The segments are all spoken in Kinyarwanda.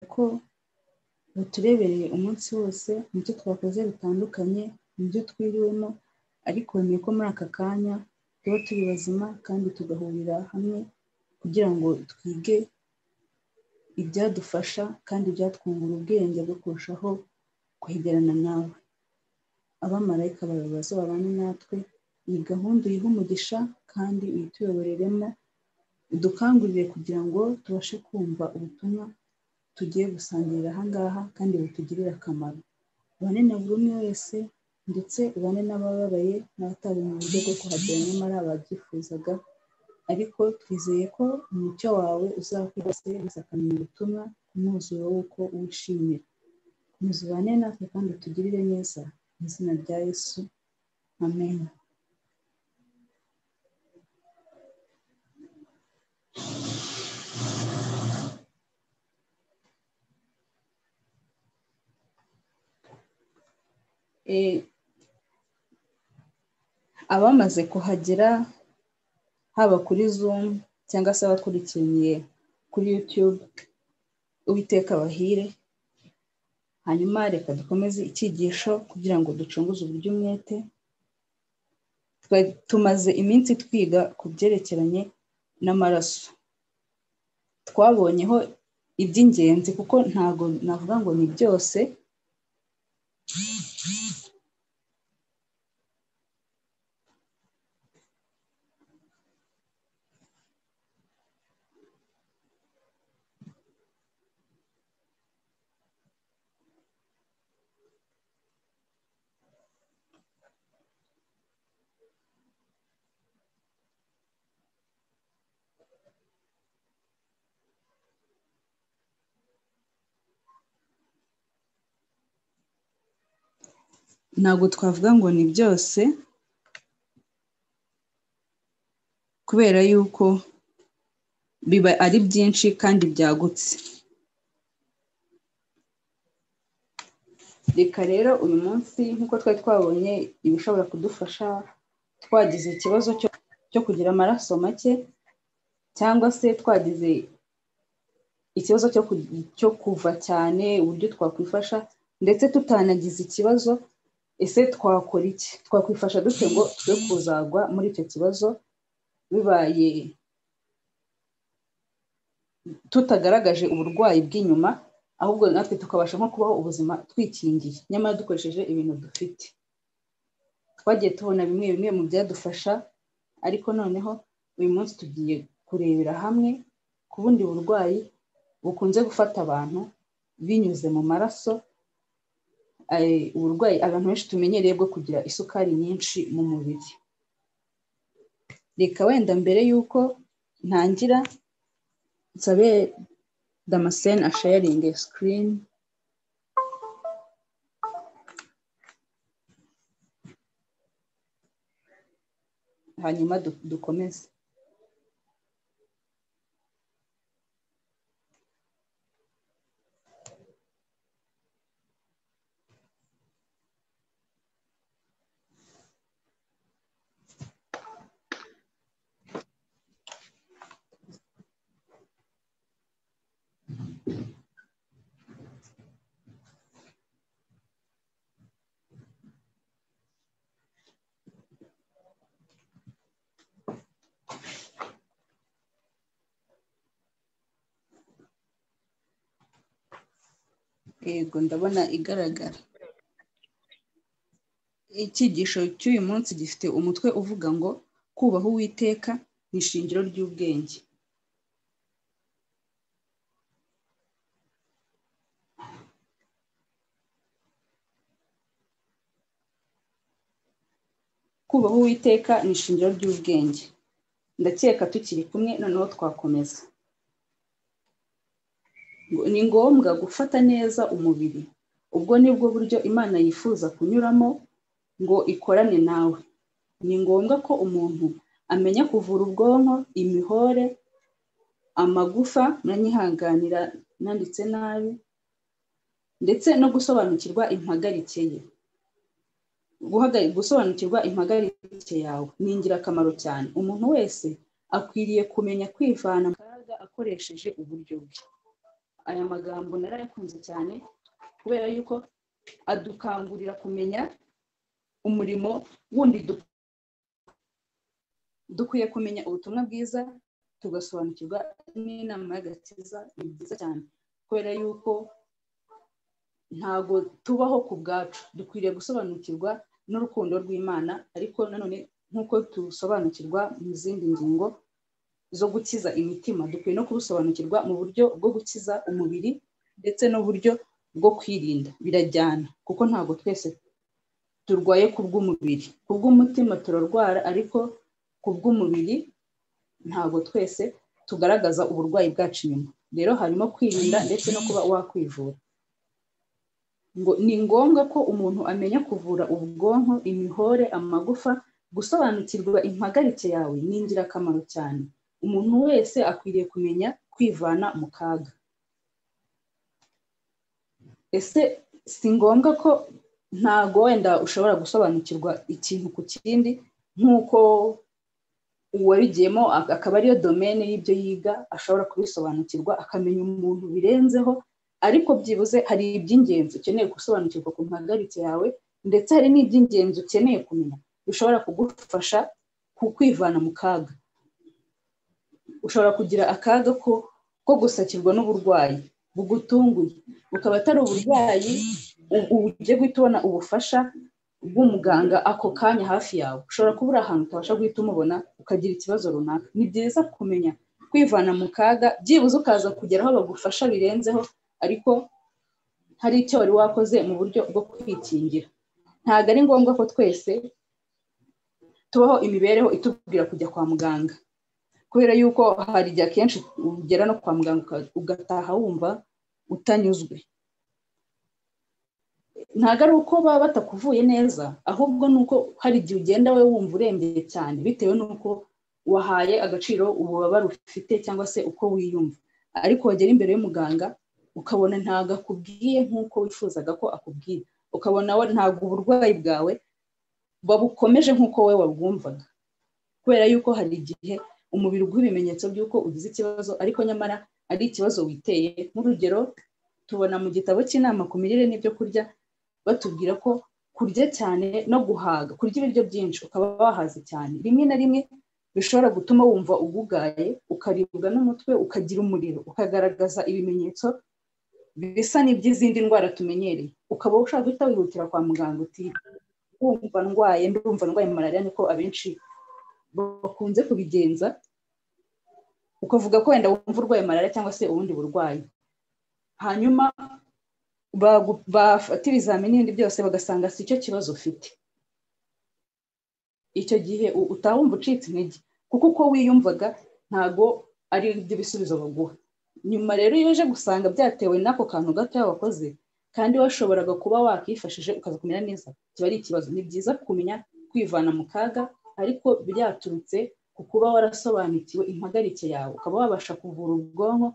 kuko baturebereye umunsi wose mu byo twakoze bitandukanye, mu byo twiriwemo ariko bemeye ko muri aka kanya tuba turi bazima kandi tugahurira hamwe kugira ngo twige ibyadufasha kandi ibyatwungura ubwenge bwo kurushaho kwegerana nawe. Abamarayika bawe bazabane natwe, iyi gahunda uyihe umugisha kandi uyituyoboreremo, udukangurire kugira ngo tubashe kumva ubutumwa tugiye gusangirira aha ngaha kandi butugirire akamaro. Ubane na buri umwe wese ndetse ubane n'abababaye n'abatabonye uburyo bwo kuhagera nyamara babyifuzaga, ariko twizeye ko umucyo wawe uzakwira bose maze akamenya ubutumwa ku mwuzuro w'uko wishimira. Komeza ubane natwe kandi utugirire neza, mu izina rya Yesu, Amen. Abamaze kuhagera haba kuri Zoom cyangwa se abakurikiraniye kuri YouTube, Uwiteka abahire, hanyuma reka dukomeze icyigisho kugira ngo ducunguze uburyo umwete, tumaze iminsi twiga ku byerekeranye n'amaraso, twabonyeho iby'ingenzi kuko ntabwo navuga ngo ni byose, ntabwo twavuga ngo ni byose kubera yuko biba ari byinshi kandi byagutse, reka rero uyu munsi nk'uko twari twabonye ibishobora kudufasha twagize ikibazo cyo kugira amaraso make cyangwa se twagize ikibazo cyo kuva cyane uburyo twakwifasha ndetse tutanagize ikibazo ese twakora iki twakwifasha dute ngo twe kuzagwa muri icyo kibazo bibaye tutagaragaje uburwayi bw'inyuma ahubwo natwe tukabasha nko kubaho ubuzima twikingiye nyamara dukoresheje ibintu dufite twagiye tubona bimwe bimwe mu byadufasha ariko noneho uyu munsi tugiye kurebera hamwe ku bundi burwayi bukunze gufata abantu binyuze mu maraso uburwayi abantu benshi tumenyereye bwo kugira isukari nyinshi mu mubiri reka wenda mbere y'uko ntangira nsabe damascene ashayaringe sikirini hanyuma dukomeze yego ndabona igaragara icyigisho cy'uyu munsi gifite umutwe uvuga ngo kubaha uwiteka ni ishingiro ry'ubwenge kubaha uwiteka ni ishingiro ry'ubwenge ndakeka tukiri kumwe noneho twakomeza ni ngombwa gufata neza umubiri ubwo nibwo buryo imana yifuza kunyuramo ngo ikorane nawe ni ngombwa ko umuntu amenya kuvura ubwonko imihore amagufa muranyihanganira nanditse nabi ndetse no gusobanukirwa impagarike ye gusobanukirwa impagarike yawe ni ingirakamaro cyane umuntu wese akwiriye kumenya kwivana mu kaga akoresheje uburyo bwe aya magambo narayakunze cyane kubera yuko adukangurira kumenya umurimo wundi dukora dukwiye kumenya ubutumwa bwiza tugasobanukirwa n'inama y'agakiza ni byiza cyane kubera yuko ntabwo tubaho ku bwacu dukwiriye gusobanukirwa n'urukundo rw'imana ariko nanone nk'uko tusobanukirwa mu zindi ngingo zo gukiza imitima dukwiye no kubusobanukirwa mu buryo bwo gukiza umubiri ndetse n'uburyo bwo kwirinda birajyana kuko ntabwo twese turwaye ku bw'umubiri ku bw'umutima turarwara ariko ku bw'umubiri ntabwo twese tugaragaza uburwayi bwacu inyuma rero harimo kwirinda ndetse no kuba wakwivura ngo ni ngombwa ko umuntu amenya kuvura ubwonko imihore amagufa gusobanukirwa impagarike yawe ni ingirakamaro cyane umuntu wese akwiriye kumenya kwivana mu kaga ese si ngombwa ko ntago wenda ushobora gusobanukirwa ikintu ku kindi nk'uko uwabigiyemo akaba ariyo domene y'ibyo yiga ashobora kubisobanukirwa akamenya umuntu birenzeho ariko byibuze hari iby'ingenzi ukeneye gusobanukirwa ku mpagarike yawe ndetse hari n'iby'ingenzi ukeneye kumenya bishobora kugufasha ku kwivana mu kaga ushobora kugira akaga ko ko gusakirwa n'uburwayi bugutunguye bukaba atari uburwayi ugiye guhita ubona ubufasha bw'umuganga ako kanya hafi yawe ushobora kuba uri ahantu utabasha guhita umubona ukagira ikibazo runaka ni byiza kumenya kwivana mu kaga byibuze ukaza kugera aho bagufasha birenzeho ariko hari icyo wari wakoze mu buryo bwo kwikingira ntabwo ari ngombwa ko twese tubaho imibereho itubwira kujya kwa muganga kubera yuko hari igihe akenshi ugera no kwa muganga ugataha wumva utanyuzwe ntabwo ari uko baba batakuvuye neza ahubwo ni uko hari igihe ugenda we wumva urembye cyane bitewe n'uko wahaye agaciro ububabare ufite cyangwa se uko wiyumva ariko wagera imbere y'umuganga ukabona ntabwo akubwiye nk'uko wifuzaga ko akubwira ukabona we ntabwo uburwayi bwawe babukomeje nk'uko we wabwumvaga kubera yuko hari igihe umubiri uguha ibimenyetso by'uko ugize ikibazo ariko nyamara ari ikibazo witeye nk'urugero tubona mu gitabo cy'inama ku mirire n'ibyo kurya batubwira ko kurya cyane no guhaga kurya ibiryo byinshi ukaba wahaze cyane rimwe na rimwe bishobora gutuma wumva ugugaye ukaribwa n'umutwe ukagira umuriro ukagaragaza ibimenyetso bisa n'iby'izindi ndwara tumenyereye ukaba ushaka guhita wihutira kwa muganga uti wumva ndwaye ndumva ndwaye malariya niko abenshi bakunze kubigenza ukavuga ko wenda wumva urwaye malariya cyangwa se ubundi burwayi hanyuma bafata ibizamini n'ibindi byose bagasanga si cyo kibazo ufite icyo gihe utawumva ucitse intege kuko uko wiyumvaga ntago ari iby'ibisubizo baguha nyuma rero iyo uje gusanga byatewe n'ako kantu gato wakoze kandi washoboraga kuba wakifashije ukaza kumera neza kiba ari ikibazo ni byiza kumenya kwivana mu kaga ariko byaturutse ku kuba warasobanukiwe impagarike yawe ukaba wabasha kuvura ubwonko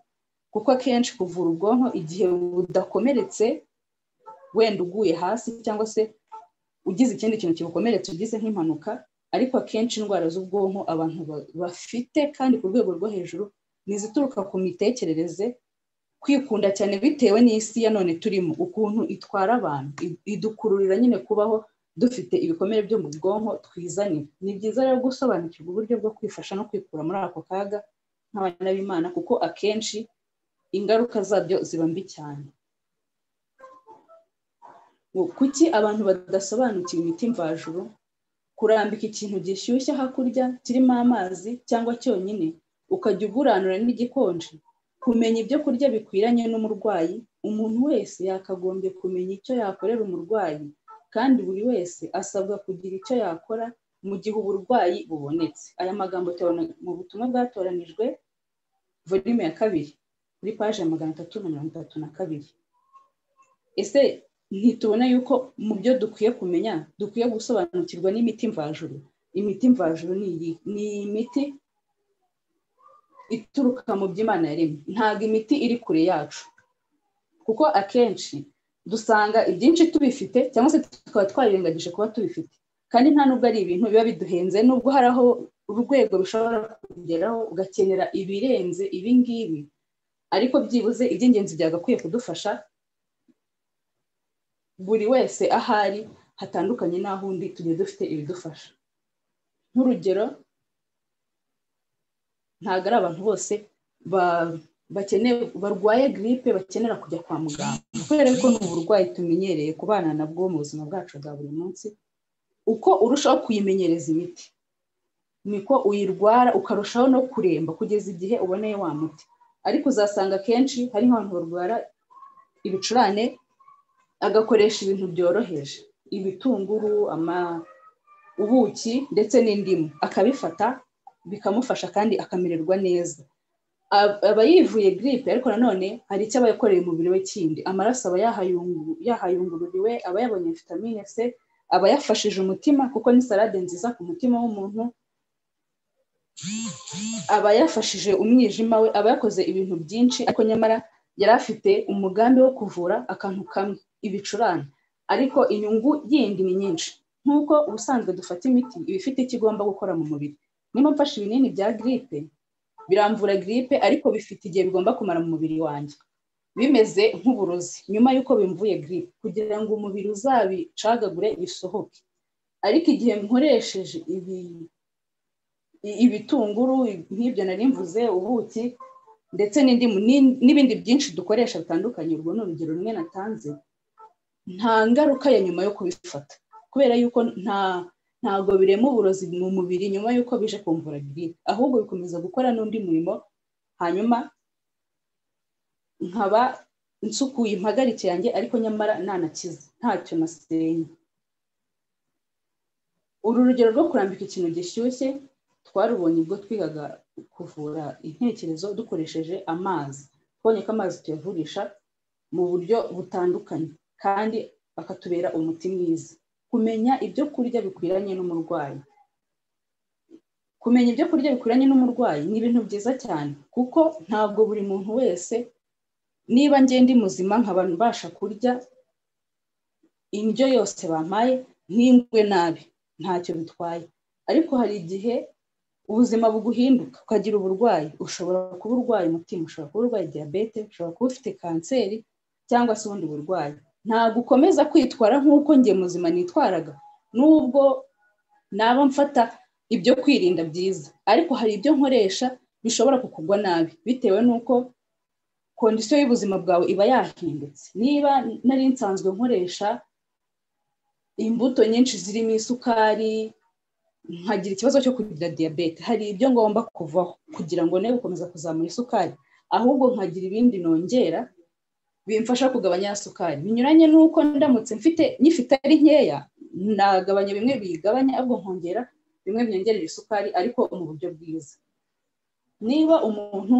kuko akenshi kuvura ubwonko igihe budakomeretse wenda uguye hasi cyangwa se ugize ikindi kintu kibukomeretse ugize nk'impanuka ariko akenshi indwara z'ubwonko abantu bafite kandi ku rwego rwo hejuru ni izituruka ku mitekerereze kwikunda cyane bitewe n'isi ya none turimo ukuntu itwara abantu idukururira nyine kubaho dufite ibikomere byo mu bwonko twizanira ni byiza rero gusobanukirwa uburyo bwo kwifasha no kwikura muri ako kaga nk'abana b'imana kuko akenshi ingaruka zabyo ziba mbi cyane kuki abantu badasobanukiwe imiti mvajuru kurambika ikintu gishyushye hakurya kirimo amazi cyangwa cyonyine ukajya uguranura n'igikonje kumenya ibyo kurya bikwiranye n'umurwayi umuntu wese yakagombye kumenya icyo yakorera umurwayi kandi buri wese asabwa kugira icyo yakora mu gihe uburwayi bubonetse aya magambo tubona mu butumwa bwatoranijwe volume ya kabiri kuri paje ya magana atatu na mirongo itatu na kabiri ese ntitubona yuko mu byo dukwiye kumenya dukwiye gusobanukirwa n'imiti mvajuru imiti mvajuru ni imiti ituruka mu by'imana yaremye ntabwo imiti iri kure yacu kuko akenshi dusanga ibyinshi tubifite cyangwa se tukaba twarirengagije kuba tubifite kandi nta nubwo ari ibintu biba biduhenze nubwo hari aho urwego rushobora kugeraho ugakenera ibirenze ibingibi ariko byibuze iby'ingenzi byagakwiye kudufasha buri wese ahari hatandukanye n'aho undi tugiye dufite ibidufasha nk'urugero ntabwo ari abantu bose barwaye giripe bakenera kujya kwa muganga kubera ko ni uburwayi tumenyereye kubana nabwo mu buzima bwacu bwa buri munsi uko urushaho kuyimenyereza imiti niko uyirwara ukarushaho no kuremba kugeza igihe uboneye wa muti ariko uzasanga akenshi hari nk'abantu barwara ibicurane agakoresha ibintu byoroheje ibitunguru ubuki ndetse n'indimu akabifata bikamufasha kandi akamererwa neza aba yivuye giripe ariko nanone hari icyo aba yakoreye umubiri we kindi amaraso aba yahayungururiwe aba yabonye vitamine c aba yafashije umutima kuko ni salade nziza ku mutima w'umuntu aba yafashije umwijima we aba yakoze ibintu byinshi ariko nyamara yari afite umugambi wo kuvura akantu kamwe ibicurane ariko inyungu yindi ni nyinshi nk'uko ubusanzwe dufata imiti iba ifite icyo igomba gukora mu mubiri niba mfashe ibinini bya giripe biramvura giripe ariko bifite igihe bigomba kumara mu mubiri wanjye bimeze nk'uburozi nyuma y'uko bimvuye giripe kugira ngo umubiri uzabicagagure bisohoke ariko igihe nkoresheje ibitunguru nk'ibyo nari mvuze ubuki ndetse n'indimu n'ibindi byinshi dukoresha bitandukanye urwo ni urugero rumwe natanze nta ngaruka ya nyuma yo kubifata kubera yuko nta ntabwo birema uburozi mu mubiri nyuma y'uko bije kumvura giripe ahubwo bikomeza gukora n'undi murimo hanyuma nkaba nsukuye impagarike yanjye ariko nyamara nanakize ntacyo nasenye uru rugero rwo kurambika ikintu gishyushye twarubonye ubwo twigaga kuvura intekerezo dukoresheje amazi twabonye ko amazi tuyavurisha mu buryo butandukanye kandi akatubera umuti mwiza kumenya ibyo kurya bikwiranye n'umurwayi kumenya ibyo kurya bikwiranye n'umurwayi ni ibintu byiza cyane kuko ntabwo buri muntu wese niba ngenda muzima nkaba mbasha kurya indyo yose bampaye n'ingwe nabi ntacyo bitwaye ariko hari igihe ubuzima buguhinduka ukagira uburwayi ushobora kuba urwaye umutima ushobora kuba urwaye diyabete ushobora kuba ufite kanseri cyangwa se ubundi burwayi ntabwo ukomeza kwitwara nk'uko njye muzima nitwaraga n'ubwo naba mfata ibyo kwirinda byiza ariko hari ibyo nkoresha bishobora kukugwa nabi bitewe n'uko kondisiyo y'ubuzima bwawe iba yahindutse niba nari nsanzwe nkoresha imbuto nyinshi zirimo isukari nkagira ikibazo cyo kugira diyabete hari ibyo ngomba kuvaho kugira ngo ne gukomeza kuzamura isukari ahubwo nkagira ibindi nongera bimfasha kugabanya sukari binyuranye n'uko ndamutse mfite nyifite ari nkeya nagabanya bimwe biyigabanya ahubwo nkongera bimwe byongerera isukari ariko mu buryo bwiza niba umuntu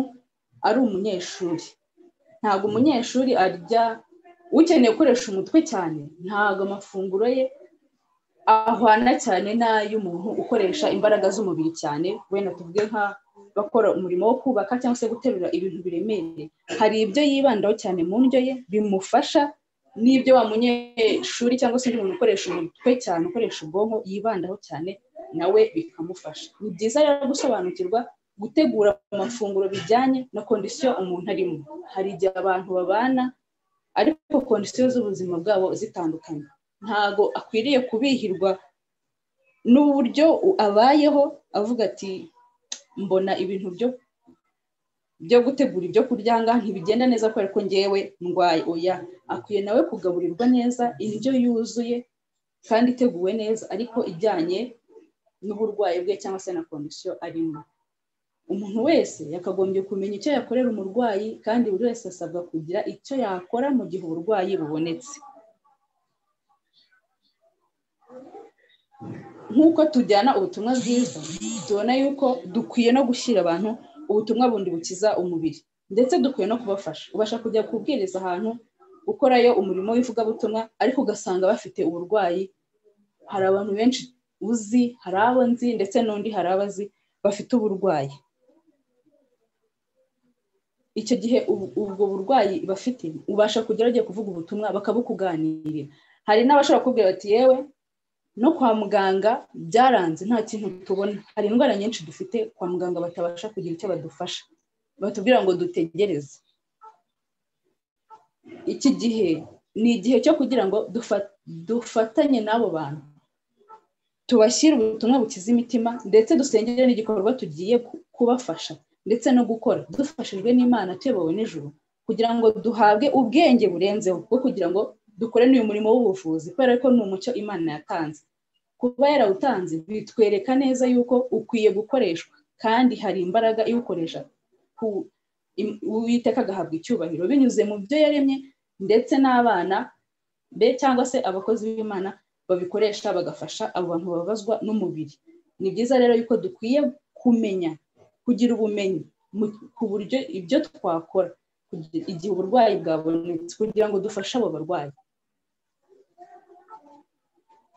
ari umunyeshuri ntabwo umunyeshuri arya ukeneye gukoresha umutwe cyane ntabwo amafunguro ye ahwana cyane n'ay'umuntu ukoresha imbaraga z'umubiri cyane wenda tuvuge nka bakora umurimo wo kubaka cyangwa se guterura ibintu biremereye hari ibyo yibandaho cyane mu ndyo ye bimufasha n'ibyo wa munyeshuri cyangwa se undi muntu ukoresha umutwe cyane ukoresha ubwonko yibandaho cyane nawe bikamufasha ni byiza rero gusobanukirwa gutegura amafunguro bijyanye na kondisiyo umuntu arimo hari igihe abantu babana ariko kondisiyo z'ubuzima bwabo zitandukanye ntabwo akwiriye kubihirwa n'uburyo abayeho avuga ati mbona ibintu byo byo gutegura ibyo kurya ntibigenda neza kubera ko ngewe ndwaye oya akwiye nawe kugaburirwa neza indyo yuzuye kandi iteguwe neza ariko ijyanye n'uburwayi bwe cyangwa se na kondisiyo arimo umuntu wese yakagombye kumenya icyo yakorera umurwayi kandi buri wese asabwa kugira icyo yakora mu gihe uburwayi bubonetse nk'uko tujyana ubutumwa bwiza tubona yuko dukwiye no gushyira abantu ubutumwa bundi bukiza umubiri ndetse dukwiye no kubafasha ubasha kujya kubwiriza ahantu gukorayo umurimo w'ivugabutumwa ariko ugasanga bafite uburwayi hari abantu benshi uzi hari abo nzi ndetse n'undi hari abo azi bafite uburwayi icyo gihe ubwo burwayi bafite ubasha kujya ugiye kuvuga ubutumwa bakabukuganirira hari n'abashobora kukubwira bati yewe no kwa muganga byaranze nta kintu tubona hari indwara nyinshi dufite kwa muganga batabasha kugira icyo badufasha batubwira ngo dutegereze iki gihe ni igihe cyo kugira ngo dufa- dufatanye n'abo bantu tubashyire ubutumwa bukiza imitima ndetse dusengere n'igikorwa tugiye ku- kubafasha ndetse no gukora dufashijwe n'imana tuyobowe n'ijuru kugira ngo duhabwe ubwenge burenzeho bwo kugira ngo dukore n'uyu murimo w'ubuvuzi kubera ko ni umucyo imana yatanze kuba yarawutanze bitwereka neza yuko ukwiye gukoreshwa kandi hari imbaraga iwukoresha ku- im- uwiteka agahabwa icyubahiro binyuze mu byo yaremye ndetse n'abana be cyangwa se abakozi b'imana babikoresha bagafasha abo bantu bababazwa n'umubiri ni byiza rero yuko dukwiye kumenya kugira ubumenyi mu- ku buryo ibyo twakora kugira- igihe uburwayi bwabonetse kugira ngo dufashe abo barwayi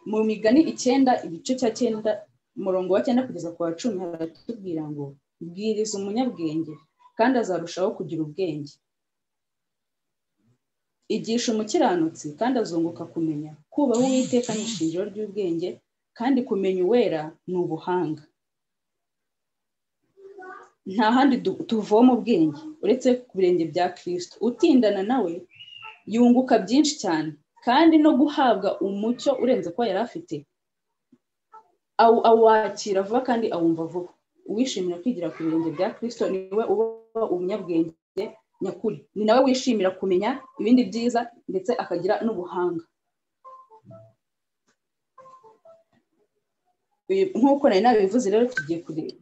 mu migani icyenda igice cya cyenda umurongo wa cyenda kugeza ku wa cumi haratubwira ngo bwiriza umunyabwenge kandi azarushaho kugira ubwenge igisha umukiranutsi kandi azunguka kumenya kubaha uwiteka ni ishingiro ry'ubwenge kandi kumenya uwera ni ubuhanga nta handi du- tuvoma ubwenge uretse ku birenge bya kirisito utindana nawe yunguka byinshi cyane kandi no guhabwa umucyo urenze ko yari afite awu- awakira vuba kandi awumva vuba uwishimira kwigira ku birenge bya kirisito niwe uba umunyabwenge nyakuri ni nawe wishimira kumenya ibindi byiza ndetse akagira n'ubuhanga Uyu- nk'uko nari nabivuze rero tugiye kure-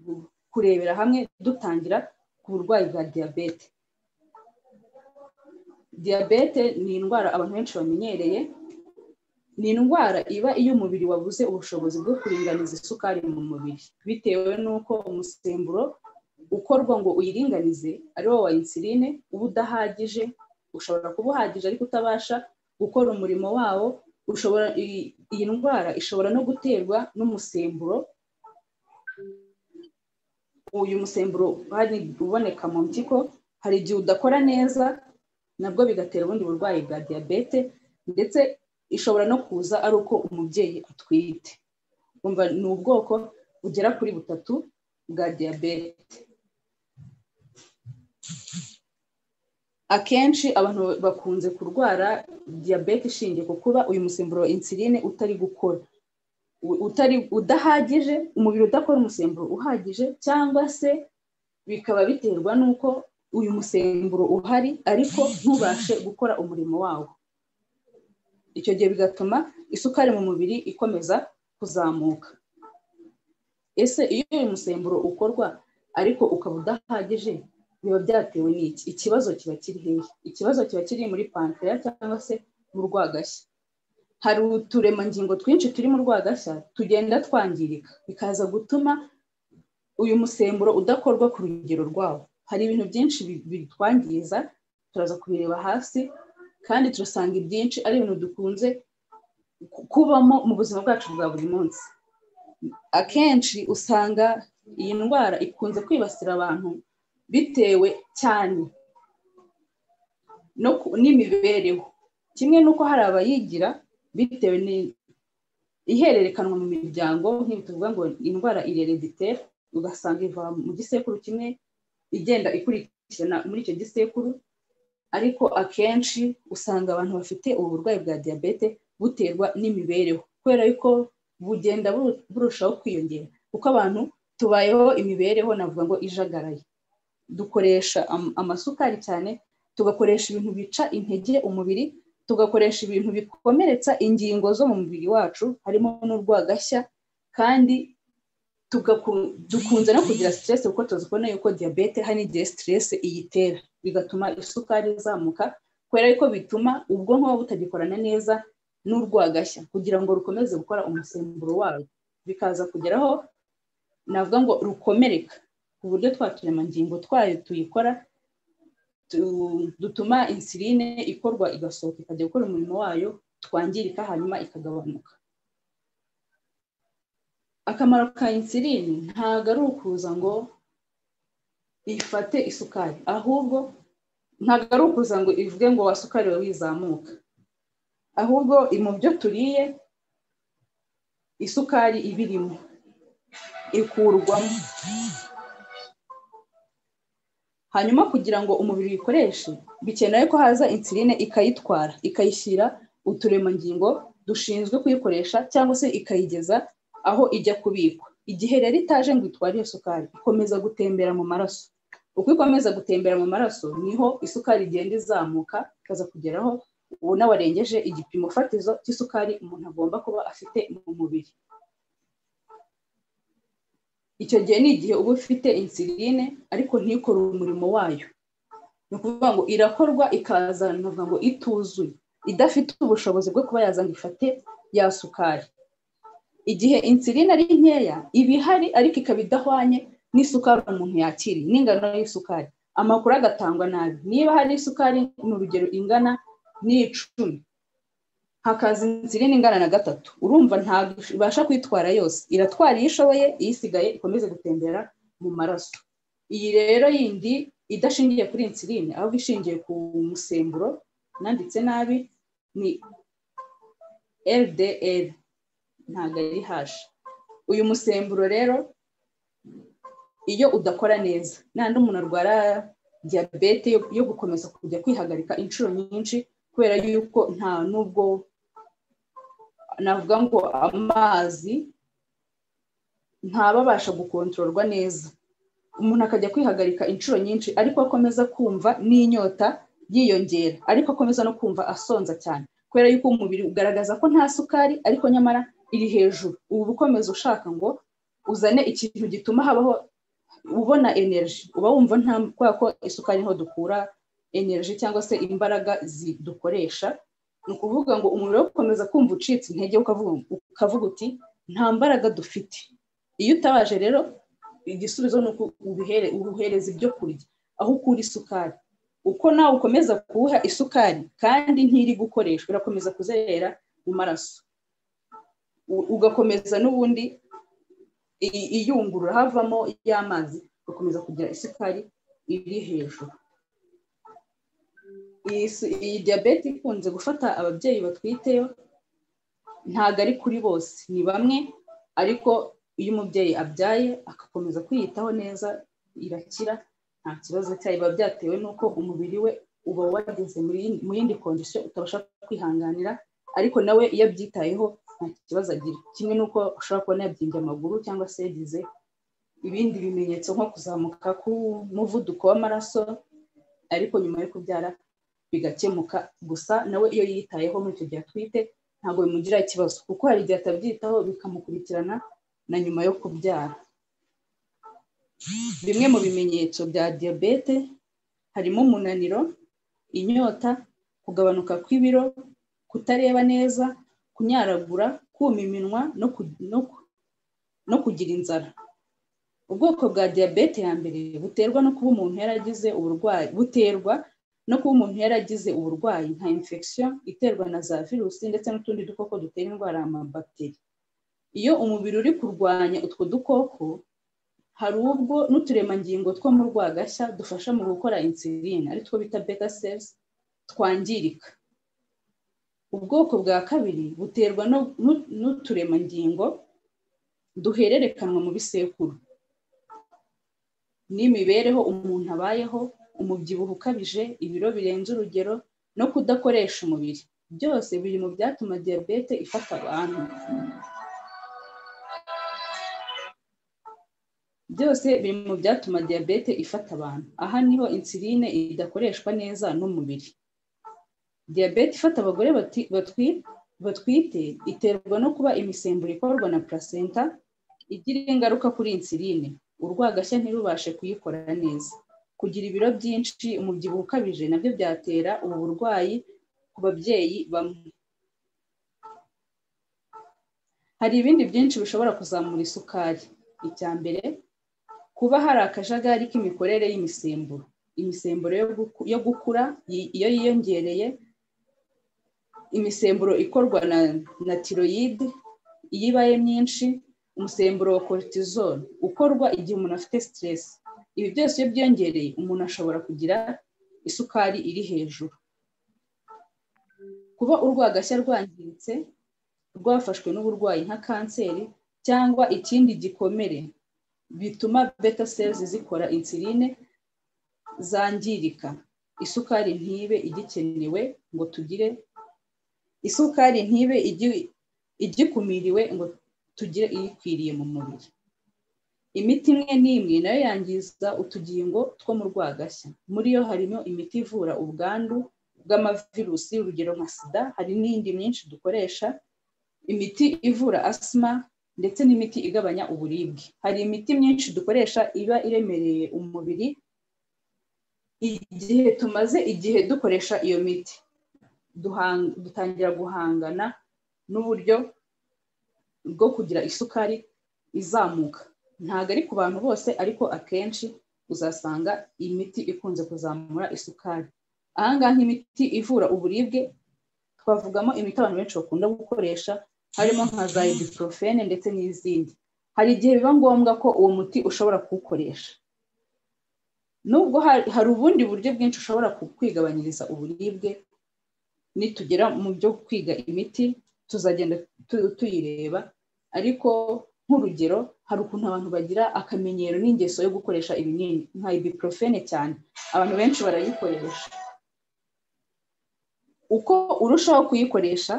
kurebera hamwe dutangira ku burwayi bwa diyabete diyabete ni indwara abantu benshi bamenyereye ni indwara iba iyo umubiri wabuze ubushobozi bwo kuringaniza isukari mu mubiri bitewe n'uko umusemburo ukorwa ngo uyiringanize ari wo wa insuline uba udahagije ushobora kuba uhagije ariko utabasha gukora umurimo wawo ushobora iyi iyi ndwara ishobora no guterwa n'umusemburo uyu musemburo hari uboneka mu mpyiko hari igihe udakora neza nabwo bigatera ubundi burwayi bwa diyabete ndetse ishobora no kuza ari uko umubyeyi atwite umva ni ubwoko bugera kuri butatu bwa diyabete akenshi abantu bakunze kurwara diyabete ishingiye ku kuba uyu musemburo wa insuline utari gukora u- utari udahagije umubiri udakora umusemburo uhagije cyangwa se bikaba biterwa n'uko uyu musemburo uhari ariko ntubashe gukora umurimo wawo icyo gihe bigatuma isukari mu mubiri ikomeza kuzamuka ese iyo uyu musemburo ukorwa ariko ukaba udahagije biba byatewe n'iki ikibazo kiba kiri hehe ikibazo kiba kiri muri pankreya cyangwa se mu rwagashya hari uturemangingo twinshi turi mu rwagashya tugenda twangirika bikaza gutuma uyu musemburo udakorwa ku rugero rwawo hari ibintu byinshi bi- bitwangiza turaza kubireba hasi kandi turasanga ibyinshi ari ibintu dukunze ku- kubamo mu buzima bwacu bwa buri munsi akenshi usanga iyi ndwara ikunze kwibasira abantu bitewe cyane no ku- n'imibereho kimwe n'uko hari abayigira bitewe ni- ihererekanwa mu miryango nk'ibi tuvuga ngo indwara irerediteri ugasanga iva mu gisekuru kimwe igenda ikurikirana muri icyo gisekuru ariko akenshi usanga abantu bafite ubu burwayi bwa diyabete buterwa n'imibereho kubera yuko bugenda buru- burushaho kwiyongera kuko abantu tubayeho imibereho navuga ngo ijagaraye dukoresha am- amasukari cyane tugakoresha ibintu bica intege umubiri tugakoresha ibintu bikomeretsa ingingo zo mu mubiri wacu harimo n'urwagashya kandi tugaku- dukunze no kugira siteresi kuko tuzikubona yuko diyabete hari n'igihe siteresi iyitera bigatuma isukari izamuka kubera yuko bituma ubwonko buba butagikorana neza n'urwagashya kugira ngo rukomeze gukora umusemburo warwo bikaza kugeraho navuga ngo rukomereka ku buryo twa turemangingo twayo tuyikora tu- dutuma insuline ikorwa igasohoka ikajya gukora umurimo wayo twangirika hanyuma ikagabanuka akamaro ka insuline ntabwo ari ukuza ngo ifate isukari ahubwo ntabwo ari ukuza ngo ivuge ngo wa sukari wawe wizamuka ahubwo i- mu byo turiye isukari iba irimo ikurwamo hanyuma kugira ngo umubiri uyikoreshe bikenewe ko haza insuline ikayitwara ikayishyira uturemangingo dushinzwe kuyikoresha cyangwa se ikayigeza aho ijya kubikwa igihe rero itaje ngo itware iyo sukari ikomeza gutembera mu maraso uko ikomeza gutembera mu maraso niho isukari igenda izamuka ikaza kugeraho ubona warengeje igipimo fatizo cy'isukari umuntu agomba kuba afite mu mubiri icyo gihe ni igihe uba ufite insuline ariko ntikore umurimo wayo ni ukuvuga ngo irakorwa ikazanwa ngo ituzuye idafite ubushobozi bwo kuba yazana ifate ya sukari igihe insuline ari nkeya iba ihari ariko ikaba idahwanye n'isukari umuntu yakiriye n'ingano y'isukari amakuru agatangwa nabi niba hari isukari mu rugero ingana n'icumi hakaza insuline ingana na gatatu urumva ntabwo ibasha kwitwara yose iratwara iyo ishoboye iyisigaye ikomeze gutembera mu maraso iyi rero yindi idashingiye kuri insuline ahubwo ishingiye ku musemburo nanditse nabi ni ldl ntabwo ari hashi uyu musemburo rero iyo udakora neza nandi umuntu arwara diyabete yo gukomeza kujya kwihagarika inshuro nyinshi kubera yuko nta n'ubwo navuga ngo amazi ntaba abasha gukontororwa neza umuntu akajya kwihagarika inshuro nyinshi ariko akomeza kumva n'inyota yiyongera ariko akomeza no kumva asonza cyane kubera yuko umubiri ugaragaza ko nta sukari ariko nyamara iri hejuru ubu ukomeza ushaka ngo uzane ikintu gituma habaho ubona energy uba wumva nta kubera ko isukari niho dukura energy cyangwa se imbaraga dukoresha ni ukuvuga ngo umuriro ukomeza kumva ucitse intege ukavuga uti nta mbaraga dufite iyo utabaje rero igisubizo ni uko ubuhereza ibyo kurya aho ukura isukari uko nawe ukomeza kuwuha isukari kandi ntiri gukoreshwa irakomeza kuzerera mu maraso ugakomeza n'ubundi iyungurura havamo y'amazi ugakomeza kugira isukari iri hejuru iyi diyabete ikunze gufata ababyeyi batwite ntabwo ari kuri bose ni bamwe ariko iyo umubyeyi abyaye agakomeza kwiyitaho neza irakira nta kibazo cyayo biba byatewe n'uko umubiri we uba wageze mu yindi kondisiyo utabasha kwihanganira ariko nawe iyo abyitayeho nta kibazo agira kimwe n'uko ushobora kubona yabyimbye amaguru cyangwa se yagize ibindi bimenyetso nko kuzamuka k'umuvuduko w'amaraso ariko nyuma yo kubyara bigakemuka gusa nawe iyo yitayeho muri icyo gihe atwite ntabwo bimugiraho ikibazo kuko hari igihe atabyitaho bikamukurikirana na nyuma yo kubyara bimwe mu bimenyetso bya diyabete harimo umunaniro inyota kugabanuka kw'ibiro kutareba neza kunyaragura kuma iminwa no kugira inzara ubwoko bwa diyabete ya mbere buterwa no kuba umuntu yaragize uburwayi buterwa no kuba umuntu yaragize uburwayi nka infection iterwa na za virusi ndetse n'utundi dukoko dutera indwara amabakiteri iyo umubiri uri kurwanya utwo dukoko hari ubwo n'uturemangingo two mu rwagashya dufasha mu gukora insuline ari two bita beta cells twangirika ubwoko bwa kabiri buterwa n'uturemangingo duhererekanwa mu bisekuru n'imibereho umuntu abayeho umubyibuho ukabije ibiro birenze urugero no kudakoresha umubiri byose biri mu byatuma diyabete ifata abantu byose biri mu byatuma diyabete ifata abantu aha niho insuline idakoreshwa neza n'umubiri diyabete ifata abagore batwite iterwa no kuba imisemburo ikorwa na placenta igira ingaruka kuri insuline urwagashya ntirubashe kuyikora neza kugira ibiro byinshi umubyibuho ukabije nabyo byatera ubu burwayi ku babyeyi bamwe hari ibindi byinshi bishobora kuzamura isukari icya mbere kuba hari akajagari k'imikorere y'imisemburo imisemburo yo gukura iyo yiyongereye imisemburo ikorwa na tiroyide iyo ibaye myinshi umusemburo wa cortisol ukorwa igihe umuntu afite stress ibi byose iyo byiyongereye umuntu ashobora kugira isukari iri hejuru kuba urwagashya rwangiritse rwafashwe n'uburwayi nka kanseri cyangwa ikindi gikomere bituma beta cells zikora insuline zangirika isukari ntibe igikenewe ngo tugire isukari ntibe igi- igikumiriwe ngo tugire iyikwiriye mu mubiri imiti imwe n'imwe nayo yangiza utugingo two mu rwagashya muri yo harimo imiti ivura ubwandu bw'amavirusi urugero nka sida hari n'indi myinshi dukoresha imiti ivura asima ndetse n'imiti igabanya uburibwe hari imiti myinshi dukoresha iba iremereye umubiri igihe tumaze igihe dukoresha iyo miti duhang- dutangira guhangana n'uburyo bwo kugira isukari izamuka ntabwo ari ku bantu bose ariko akenshi uzasanga iyi miti ikunze kuzamura isukari aha ngaha nk'imiti ivura uburibwe twavugamo imiti abantu benshi bakunda gukoresha harimo nka za ibuprofene ndetse n'izindi hari igihe biba ngombwa ko uwo muti ushobora kuwukoresha nubwo hari hari ubundi buryo bwinshi ushobora ku- kwigabanyiriza uburibwe nitugera mu byo kwiga imiti tuzagenda tu- tuyireba ariko nk'urugero hari ukuntu abantu bagira akamenyero n'ingeso yo gukoresha ibinini nka ibuprofene cyane abantu benshi barayikoresha uko urushaho kuyikoresha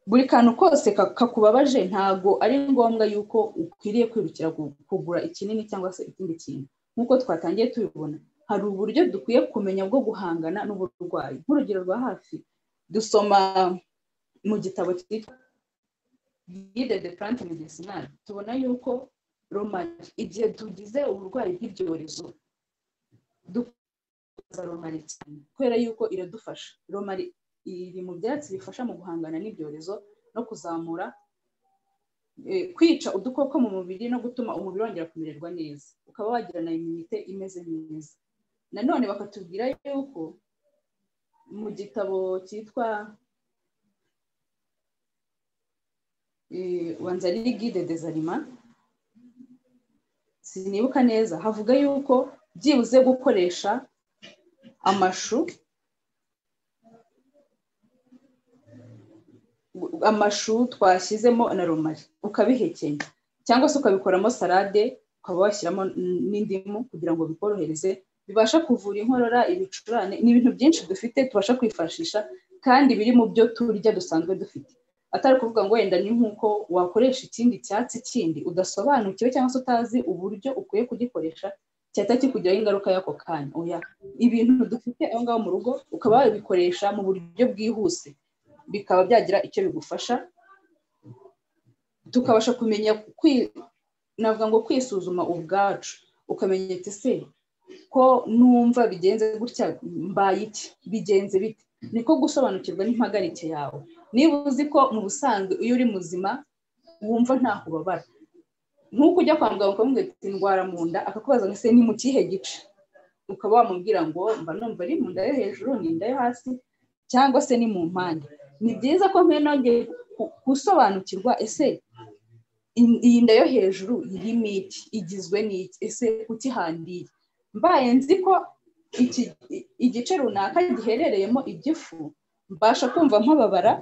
buri kantu kose ka- kakubabaje ntabwo ari ngombwa yuko ukwiriye kwirukira ku- kugura ikinini cyangwa se ikindi kintu nk'uko twatangiye tubibona hari uburyo dukwiye kumenya bwo guhangana n'uburwayi nk'urugero rwa hafi dusoma mu gitabo cyitwa guide de plante medicinale tubona yuko romari igihe tugize uburwayi bw'ibyorezo dukoza romari cyane kubera yuko iradufasha romari iri mu byatsi bifasha mu guhangana n'ibyorezo no kuzamura eh, kwica udukoko mu mubiri no gutuma umubiri wongera kumererwa neza ukaba wagira na imunite imeze neza nanone bakatubwira yuko mu gitabo cyitwa eh, wanza ari guide des aliments sinibuka neza havuga yuko byibuze gukoresha amashu amashu twashyizemo na romari ukabihekenya cyangwa se ukabikoramo salade ukaba washyiramo n'indimu kugira ngo bikorohereze bibasha kuvura inkorora ibicurane ni ibintu byinshi dufite tubasha kwifashisha kandi biri mu byo turya dusanzwe dufite atari ukuvuga ngo wenda ni nk'uko wakoresha ikindi cyatsi kindi udasobanukiwe cyangwa se utazi uburyo ukwiye kugikoresha cyahita kikugiraho ingaruka y'ako kanya oya ibintu dufite aho ngaho mu rugo ukaba wabikoresha mu buryo bwihuse bikaba byagira icyo bigufasha tukabasha kumenya kwi- navuga ngo kwisuzuma ubwacu ukamenya ati se ko numva bigenze gutya mbaye iki bigenze bite niko gusobanukirwa n'impagarike yawe niba uzi ko mu busanzwe iyo uri muzima wumva ntaho ubabara nk'uko ujya kwa muganga ukamubwira ati ndwara mu nda akakubaza ngo ese ni mu kihe gice ukaba wamubwira ngo mba numva ari mu nda yo hejuru ni inda yo hasi cyangwa se ni mu mpande ni byiza ko nongeye gusobanukirwa ese in- iyi nda yo hejuru irimo iki igizwe n'iki ese ukihandiye mbaye nzi ko iki i- igice runaka giherereyemo igifu mbasha kumva mpababara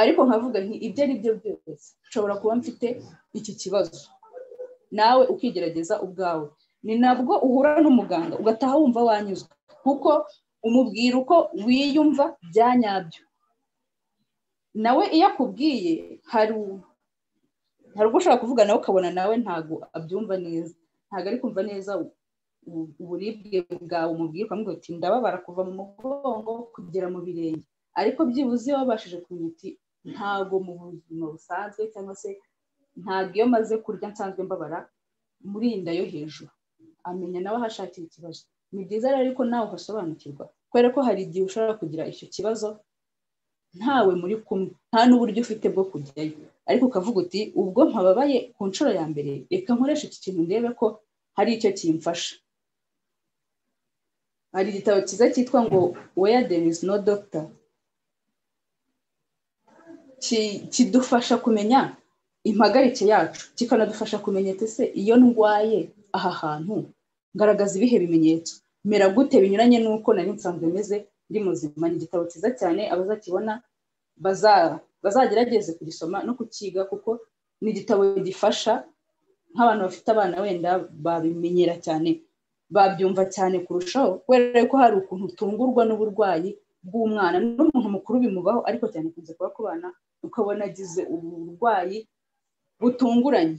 ariko nkavuga nti ibyo ari byo byose nshobora kuba mfite iki kibazo nawe ukigerageza ubwawe ni nabwo uhura n'umuganga ugataha wumva wanyuzwe kuko umubwira uko wiyumva bya nyabyo nawe iyo akubwiye hari u- hari ubwo ushobora kuvuga nawe ukabona nawe ntabwo abyumva neza ntabwo ari kumva neza u- u- uburibwe bwawe umubwira ukamubwira uti ndababara kuva mu mugongo kugera mu birenge ariko byibuze iyo wabashije kumenya uti ntabwo mu buzima busanzwe cyangwa se ntabwo iyo maze kurya nsanzwe mbabara muri iyi nda yo hejuru amenya nawe aho ashakira ikibazo ni byiza rero ko nawe uhasobanukirwa kubera ko hari igihe ushobora kugira icyo kibazo ntawe muri kumwe nta n'uburyo ufite bwo kujyayo ariko ukavuga uti ubwo mpababaye ku nshuro ya mbere reka nkoreshe iki kintu ndebe ko hari icyo kimfasha hari igitabo cyiza cyitwa ngo where there is no doctor ki- kidufasha kumenya impagarike yacu kikanadufasha kumenya ati se iyo ndwaye aha hantu ngaragaza ibihe bimenyetso mera gute binyuranye n'uko nari nsanzwe meze ndi muzima ni igitabo cyiza cyane abazakibona baza- bazagerageze kugisoma no kukiga kuko ni igitabo gifasha nk'abantu bafite abana wenda babimenyera cyane babyumva cyane kurushaho kubera ko hari ukuntu utungurwa n'uburwayi bw'umwana n'umuntu mukuru bimubaho ariko cyane ikunze kuba ku bana ukabona agize uburwayi butunguranye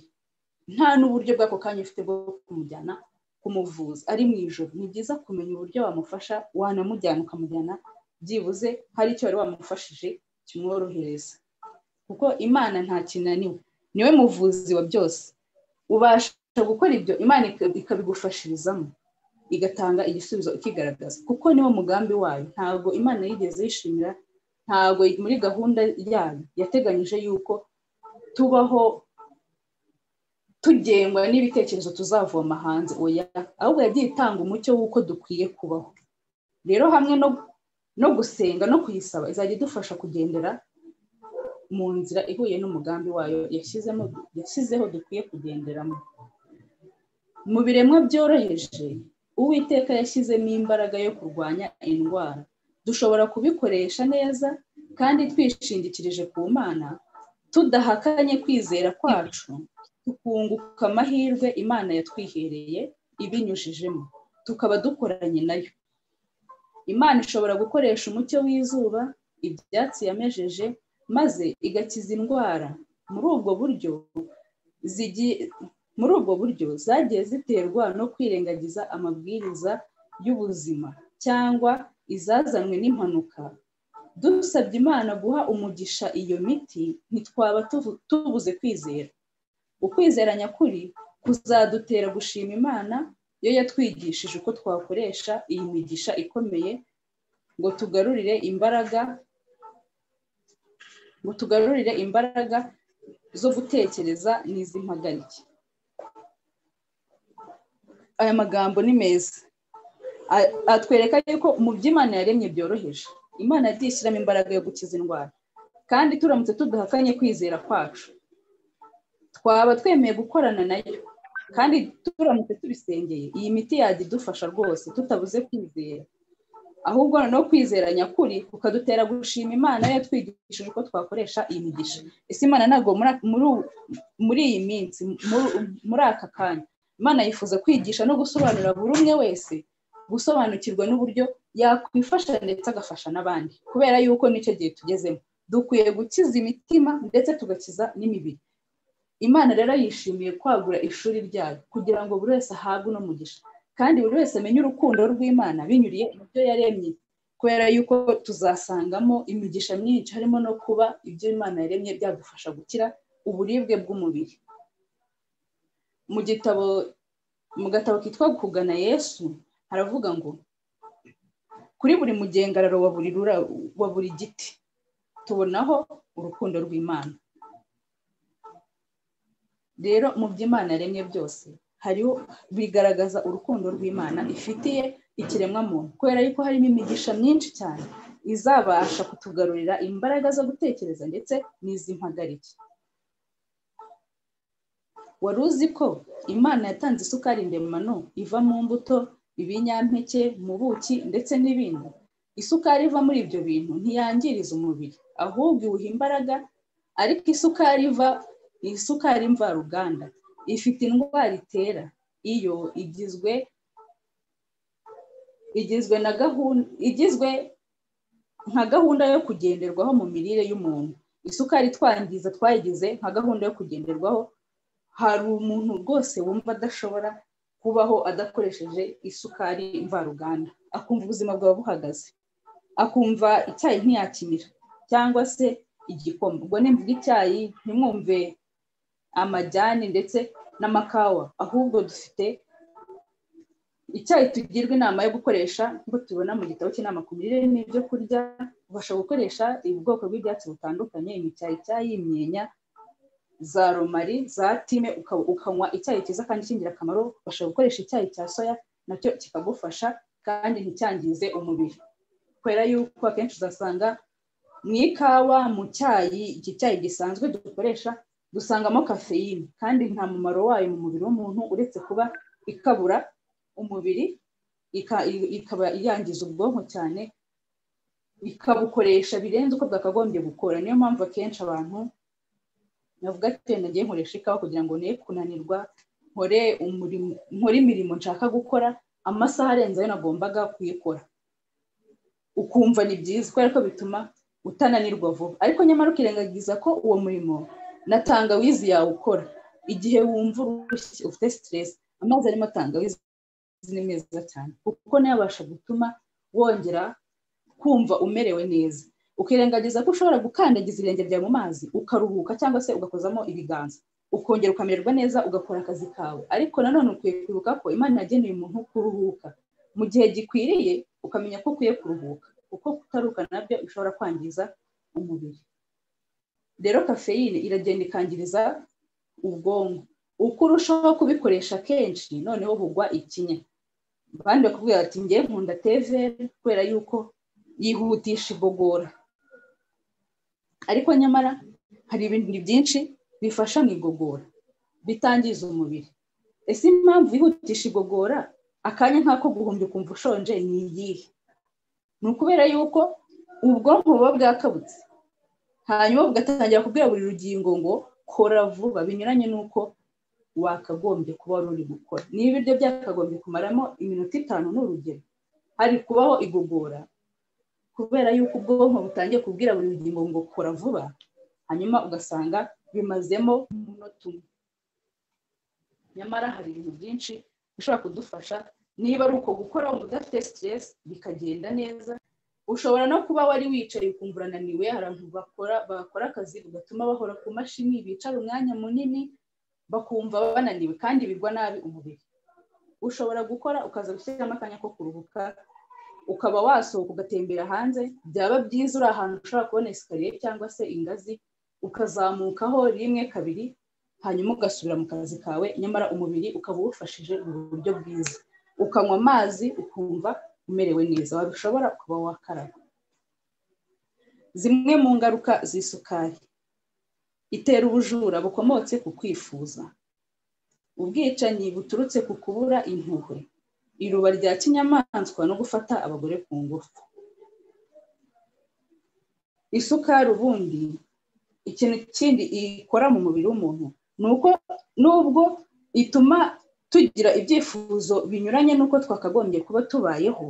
nta n'uburyo bw'ako kanya ufite bwo kumujyana kumuvuza ari mu ijoro ni byiza kumenya uburyo wamufasha wanamujyana ukamujyana byibuze hari icyo wari wamufashije kimworohereza kuko imana nta kinaniwe niwe muvuzi wa byose ubasha gukora ibyo imana ikabigufashirizamo igatanga igisubizo ikigaragaza kuko niwo mugambi wayo ntabwo imana yigeze yishimira ntabwo muri gahunda yayo yateganyije yuko tubaho tugengwa n'ibitekerezo tuzavoma hanze oya ahubwo yagiye itanga umucyo w'uko dukwiye kubaho rero hamwe no gusenga no kuyisaba izajya idufasha kugendera mu nzira ihuye n'umugambi wayo yashyizeho dukwiye kugenderamo mu biremwa byoroheje uwiteka yashyizemo imbaraga yo kurwanya indwara dushobora kubikoresha neza kandi twishingikirije ku mana tudahakanye kwizera kwacu tukunguka amahirwe imana yatwihereye ibinyujijemo tukaba dukoranye nayo imana ishobora gukoresha umucyo w'izuba ibyatsi yamejeje maze igakiza indwara muri ubwo buryo muri ubwo buryo zagiye ziterwa no kwirengagiza amabwiriza y'ubuzima cyangwa izazanwe n'impanuka dusabye imana guha umugisha iyo miti ntitwaba tubuze kwizera ukwizera nyakuri kuzadutera gushima imana yo yatwigishije uko twakoresha iyi migisha ikomeye ngo tugarurire imbaraga ngo tugarurire imbaraga zo gutekereza n'iz'impagarike aya magambo ni meza atwereka yuko mu by'imana yaremye byoroheje imana yagiye ishyiramo imbaraga yo gukiza indwara kandi turamutse tudahakanye kwizera kwacu twaba twemeye gukorana nayo kandi turamutse tubisengeye iyi miti yajya idufasha rwose tutabuze kwizera ahubwo noneho kwizera nyakuri kukadutera gushima imana yatwigishije uko twakoresha iyi migisha ese imana ntabwo muri iyi minsi muri aka kanya imana yifuza kwigisha no gusobanurira buri umwe wese gusobanukirwa n'uburyo yakwifasha ndetse agafasha n'abandi kubera yuko nicyo gihe tugezemo dukwiye gukiza imitima ndetse tugakiza n'imibiri imana rero yishimiye kwagura ishuri ryayo kugira ngo buri wese ahabwe uno mugisha kandi buri wese amenye urukundo rw'imana binyuriye ibyo yaremye kubera yuko tuzasangamo imigisha myinshi harimo no kuba ibyo imana yaremye byagufasha gukira uburibwe bw'umubiri mu gitabo mu gatabo kitwa kugana yesu haravuga ngo kuri buri mugengararo wa buri giti tubonaho urukundo rw'imana rero mu by'imana yaremye byose hariho bigaragaza urukundo rw'imana ifitiye ikiremwa muntu kubera yuko harimo imigisha myinshi cyane izabasha kutugarurira imbaraga zo gutekereza ndetse n'iz'impagarike wari uzi ko imana yatanze isukari ndemano iva mu mbuto ibinyampeke mu buki ndetse n'ibindi isukari iva muri ibyo bintu ntiyangiriza umubiri ahubwo iwuha imbaraga ariko isukari iva isukari mvaruganda ifite indwara itera iyo igizwe igizwe na gahunda igizwe nka gahunda yo kugenderwaho mu mirire y'umuntu isukari twangiza twayigize nka gahunda yo kugenderwaho hari umuntu rwose wumva adashobora kubaho adakoresheje isukari mvaruganda akumva ubuzima bwawe buhagaze akumva icyayi ntiyakinira cyangwa se igikoma ubwo nimvuga icyayi ntimwumve amajyani ndetse n'amakawa ahubwo dufite icyayi tugirwa inama yo gukoresha nk'uko tubibona mu gitabo cy'inama ku mirire n'ibyo kurya ubasha gukoresha ubwoko bw'ibyatsi butandukanye imicyayicyayi imyenya za romari za time ukanywa icyayi cyiza kandi cy'ingirakamaro ubasha gukoresha icyayi cya soya nacyo kikagufasha kandi nticyangize umubiri kubera yuko akenshi uzasanga mu ikawa mu cyayi iki cyayi gisanzwe dukoresha dusangamo kafeyine kandi nta mumaro wayo mu mubiri w'umuntu uretse kuba ikabura umubiri ikaba yangiza ubwonko cyane ikabukoresha birenze uko bwakagombye gukora niyo mpamvu akenshi abantu navuga ati nagiye nkoresha ikawa kugira ngo ne kunanirwa nkore imirimo nshaka gukora amasaha arenze ayo nagombaga kuyikora ukumva ni byiza kubera ko bituma utananirwa vuba ariko nyamara ukirengagiza ko uwo murimo na tangawizi yawukora igihe wumva urushye ufite siteresi amazi arimo tangawizi ni meza cyane kuko nayo abasha gutuma wongera kumva umerewe neza ukirengagiza ko ushobora gukandagiza ibirenge byawe mu mazi ukaruhuka cyangwa se ugakozamo ibiganza ukongera ukamererwa neza ugakora akazi kawe ariko nanone ukwiye kwibuka ko imana yageneye umuntu kuruhuka mu gihe gikwiriye ukamenya ko ukwiye kuruhuka kuko kutaruhuka nabyo bishobora kwangiza umubiri rero kafeyine iragenda ikangiriza ubwonko uko urushaho kubikoresha kenshi noneho bugwa ikinya abandi bakubwira ati ngewe nkunda teve kubera yuko yihutisha igogora ariko nyamara hari ibintu byinshi bifasha mu igogora bitangiza umubiri ese impamvu yihutisha igogora akanya nk'ako guhumbya ukumva ushonje ni iyihe ni ukubera yuko ubwonko buba bwakabutse hanyuma bugatangira kubwira buri rugingo ngo kora vuba binyuranye n'uko wakagombye kuba wari uri gukora niba ibiryo byakagombye kumaramo iminota itanu ni urugero hari kubaho igogora kubera yuko ubwonko butangiye kubwira buri rugingo ngo kora vuba hanyuma ugasanga bimazemo umunota umwe nyamara hari ibintu byinshi bishobora kudufasha niba ari uko gukora udafite siteresi bikagenda neza ushobora no kuba wari wicaye ukumva urananiwe hari abantu bakora bakora akazi bigatuma bahora ku mashini bicara umwanya munini bakumva bananiwe kandi bigwa nabi umubiri ushobora gukora ukaza gushyiramo akanya ko kuruhuka ukaba wasohoka ugatembera hanze byaba byiza uri ahantu ushobora kubona esikariye cyangwa se ingazi ukazamukaho rimwe kabiri hanyuma ugasubira mu kazi kawe nyamara umubiri ukaba uwufashije mu buryo bwiza ukanywa amazi ukumva umerewe neza wabishobora kuba wakaraba zimwe mu ngaruka z'isukari itera ubujura bukomotse ku kwifuza ubwicanyi buturutse ku kubura impuhwe iruba rya kinyamaswa no gufata abagore ku ngufu isukari ubundi ikintu kindi ikora mu mubiri w'umuntu ni uko nubwo ituma tugira ibyifuzo binyuranye n'uko twakagombye kuba tubayeho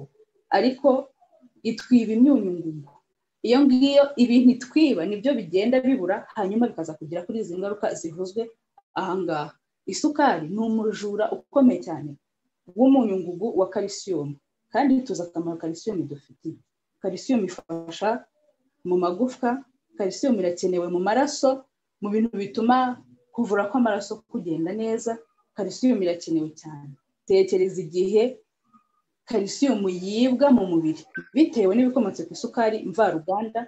ariko itwiba imyunyungugu iyo ngiyo ibintu itwiba nibyo bigenda bibura hanyuma bikaza kugera kuri izi ngaruka zivuzwe ahangaha isukari ni umujura ukomeye cyane w'umunyungugu wa kalisiyumu kandi tuzi akamaro kalisiyumu idufitiye kalisiyumu ifasha mu magufwa kalisiyumu irakenewe mu maraso mu bintu bituma kuvura kw'amaraso kugenda neza kalisiyumu irakenewe cyane tekereza igihe kalisiyumu yibwa mu mubiri bitewe n'ibikomotse ku isukari mvaruganda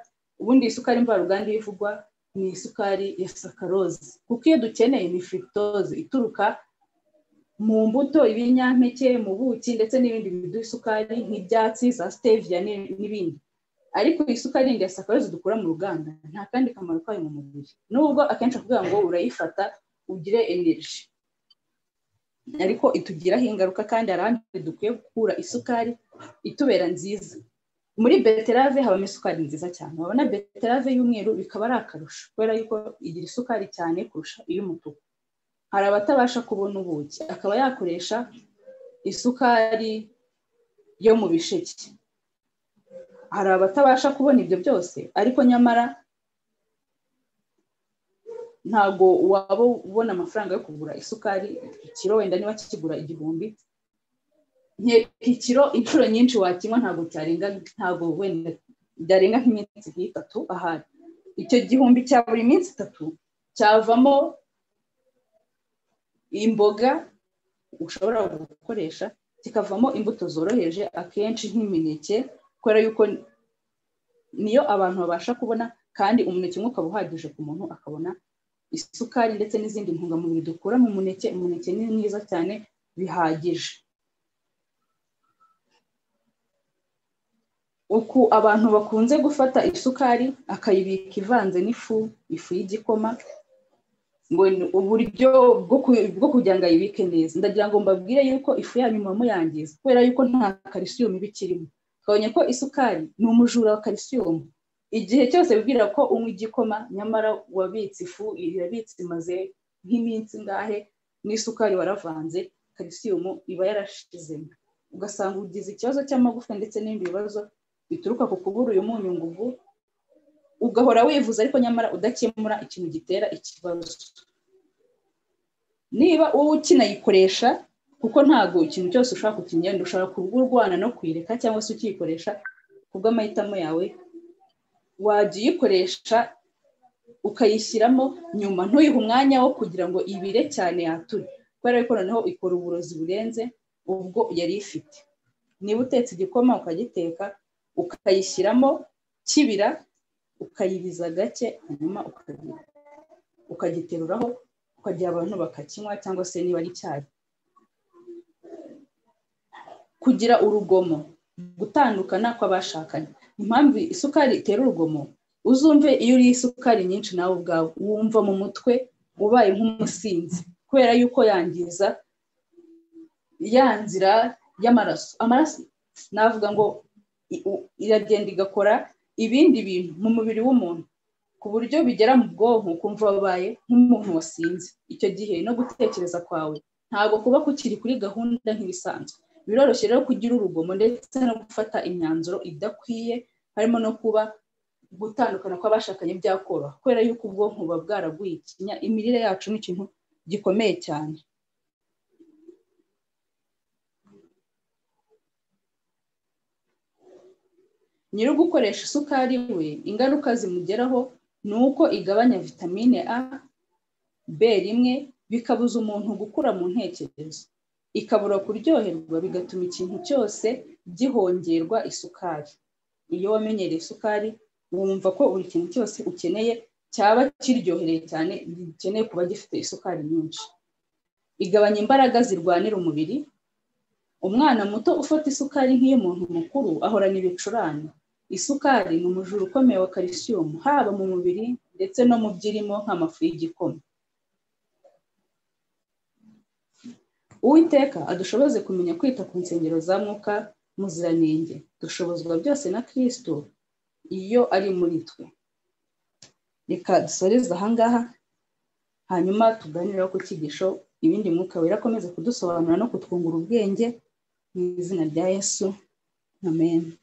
ubundi isukari mvaruganda iyo ivugwa ni isukari ya sakaroze kuko iyo dukeneye ni firitoze ituruka mu mbuto ibinyampeke mu buki ndetse n'ibindi biduha isukari nk'ibyatsi za steviya n'ibindi ariko isukari yindi ya sakaroze dukura mu ruganda nta kandi kamaro kayo mu mubiri nubwo akenshi kugira ngo urayifata ugire energy ariko itugiraho ingaruka kandi hari ahandi dukwiye gukura isukari itubera nziza muri beterave habamo isukari nziza cyane wabona beterave y'umweru bikaba ari akarusho kubera yuko igira isukari cyane kurusha iy'umutuku hari abatabasha kubona ubuki akaba yakoresha isukari yo mu bisheke hari abatabasha kubona ibyo byose ariko nyamara ntabwo waba ubona amafaranga yo kugura isukari ikiro wenda niba kikigura igihumbi ikiro inshuro nyinshi wakinywa ntabwo cyarenga ntabwo wenda byarenga nk'iminsi nk'itatu ahari icyo gihumbi cya buri minsi itatu cyavamo imboga ushobora gukoresha kikavamo imbuto zoroheje akenshi nk'imineke kubera yuko niyo abantu babasha kubona kandi umuneke umwe ukaba uhagije ku muntu akabona isukari ndetse n'izindi ntungamubiri dukura mu muneke umuneke ni mwiza cyane bihagije uku abantu bakunze gufata isukari akayibika ivanze n'ifu ifu y'igikoma ngo uburyo bwo kugira ngo ayibike neza ndagira ngo mbabwire yuko ifu yanyu muba muyangiza kubera yuko nta kalisiyumu iba ikirimo twabonye ko isukari ni umujura wa kalisiyumu igihe cyose wibwira ko unywa igikoma nyamara wabitse ifu irabitse imaze nk'iminsi ngahe n'isukari waravanze kalisiyumu iba yarashizemo ugasanga ugize ikibazo cy'amagufwa ndetse n'ibindi bibazo bituruka ku kubura uyu munyu ngugu ugahora wivuza ariko nyamara udakemura ikintu gitera ikibazo niba wowe ukinayikoresha kuko ntabwo ikintu cyose ushobora kukinyenda ushobora kuba urwana no kuyireka cyangwa se ukiyikoresha ku bw'amahitamo yawe wajya uyikoresha ukayishyiramo nyuma ntuyihe umwanya wo kugira ngo ibire cyane yature kubera ko noneho ikora uburozi burenze ubwo yari ifite niba utetse igikoma ukagiteka ukayishyiramo kibira ukayiriza gake hanyuma ukagiteruraho ukagira abantu bakakinywa cyangwa se niba ari icyayi kugira urugomo gutandukana kw'abashakanye impamvu isukari itera urugomo uzumve iyo uriye isukari nyinshi nawe ubwawe wumva mu mutwe ubaye nk'umusinzi kubera yuko yangiza ya nzira y'amaraso amaraso navuga ngo iragenda igakora ibindi bintu mu mubiri w'umuntu ku buryo bigera mu bwonko ukumva wabaye nk'umuntu wasinze icyo gihe no gutekereza kwawe ntabwo kuba kukiri kuri gahunda nk'ibisanzwe biroroshye rero kugira urugomo ndetse no gufata imyanzuro idakwiye harimo no kuba gutandukana kw'abashakanye byakoroha kubera yuko ubwonko buba bwaraguye ikinya imirire yacu ni ikintu gikomeye cyane nyiri gukoresha isukari we ingaruka zimugeraho ni uko igabanya vitamine a b rimwe bikabuza umuntu gukura mu ntekerezo ikabura kuryoherwa bigatuma ikintu cyose gihongerwa isukari iyo wamenyereye isukari wumva ko buri kintu cyose ukeneye cyaba kiryohereye cyane gikeneye kuba gifite isukari nyinshi igabanya imbaraga zirwanira umubiri umwana muto ufata isukari nk'iy'umuntu mukuru ahorana ibicurane isukari ni umujura ukomeye wa kalisiyumu haba mu mubiri ndetse no mu byirimo nk'amafu y'igikoma uwiteka adushoboze kumenya kwita ku nsengero za mwuka muziranenge dushobozwa byose na kirisito iyo ari muri twe reka dusoreze ahangaha hanyuma tuganireho ku cyigisho ibindi mwuka wera akomeze kudusobanura no kutwungura ubwenge mu izina rya yesu amen